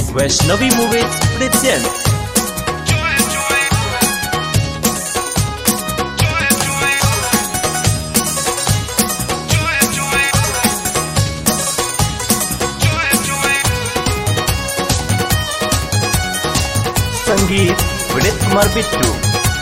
Washnavi Movies presents संगीत विनीत कुमार बिट्टू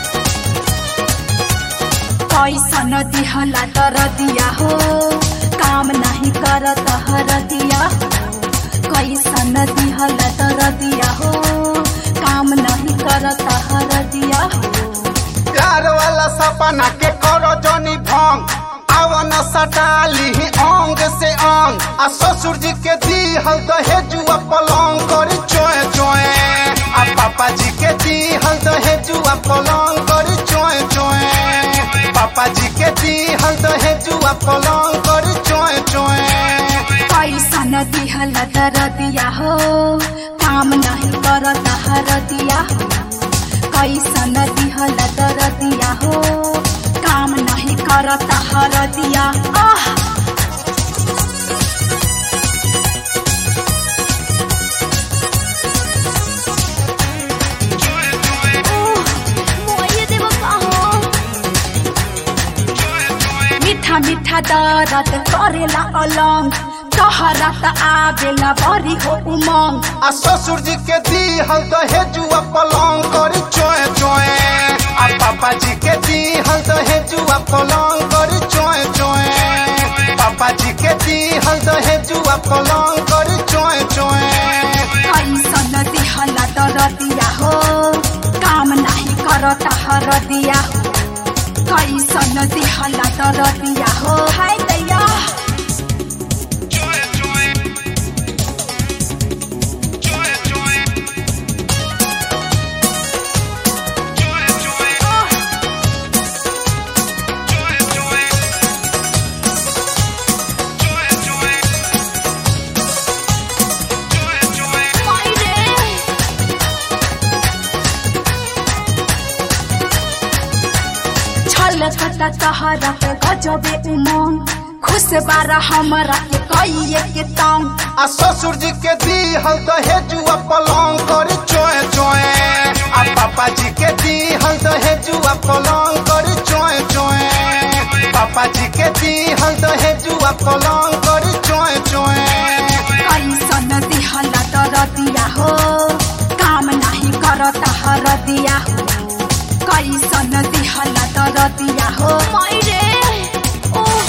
कैसन दिहला तर दिया हो काम नहीं करत हर दिया हो कैसन दिहला तर दिया हो काम नहीं करत हर दिया हो प्यार वाला सपना के करो जनी भंग आवन सटाली अंग से अंग आ ससुर जी के दी हल दहेजुआ पलंग करी चोए चोए आ पापा जी के दी हल दहेजुआ पलंग करी चोए चोए पापा जी के दी हल दहेजुआ पलंग करी चोए चोए कैसन दिहला तर दिया हो काम नहीं करत हर दिया हो कैसन दिहला तर दिया हो काम नहीं करत हर दिया आह मीठा मीठा दरद करेला अलंग तहरा त आवेला बरी हो उमंग आ ससुर जी के दी हल दहेजुआ पलंग करी चोए चोए आ पापा जी के दी हल दहेजुआ पलंग करी चोए चोए पापा जी के दी हल दहेजुआ पलंग करी चोए चोए कैसन दिहला तर दिया हो काम नहीं करत हर दिया हो कैसन दिहला तर दिया हो हाय दैया छलकता तहरा के गजबे उमंग खुश बारा हमरा के कइए के तंग आ ससुर जी के दी हल दहेजुआ पलंग करी चोए चोए आ पापा जी के दी हल दहेजुआ पलंग करी चोए चोए पापा जी के दी हल दहेजुआ पलंग करी चोए चोए कैसन दिहला तर दिया हो काम नहीं करत हर दिया हो कैसन दिहला तर दिया हो मैरे ओह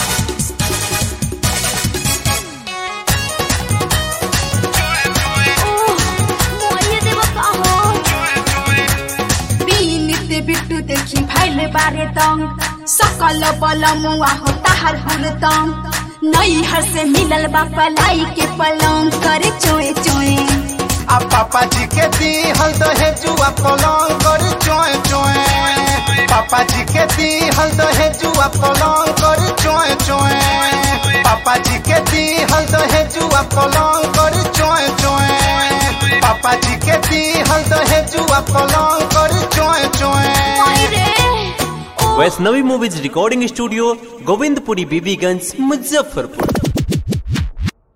बीनित बिट्टू देखि भैले बारे तंग सकल बल मुआ हो ताहर हुल तंग नैहर से मिलल बा पलाई के पलंग करे चोए चोए आ पापा जी के दी हल दहेजुआ पलंग करी चोए चोए पापा जी के दी हल दहेजुआ पलंग करी चोए चोए पापा जी के दी हल दहेजुआ पलंग करी चोए चोए पापा जी के दी हल दहेजुआ पलंग करी चोए चोए Vaishnavi movies recording studio Govindpuri Bibiganj Muzaffarpur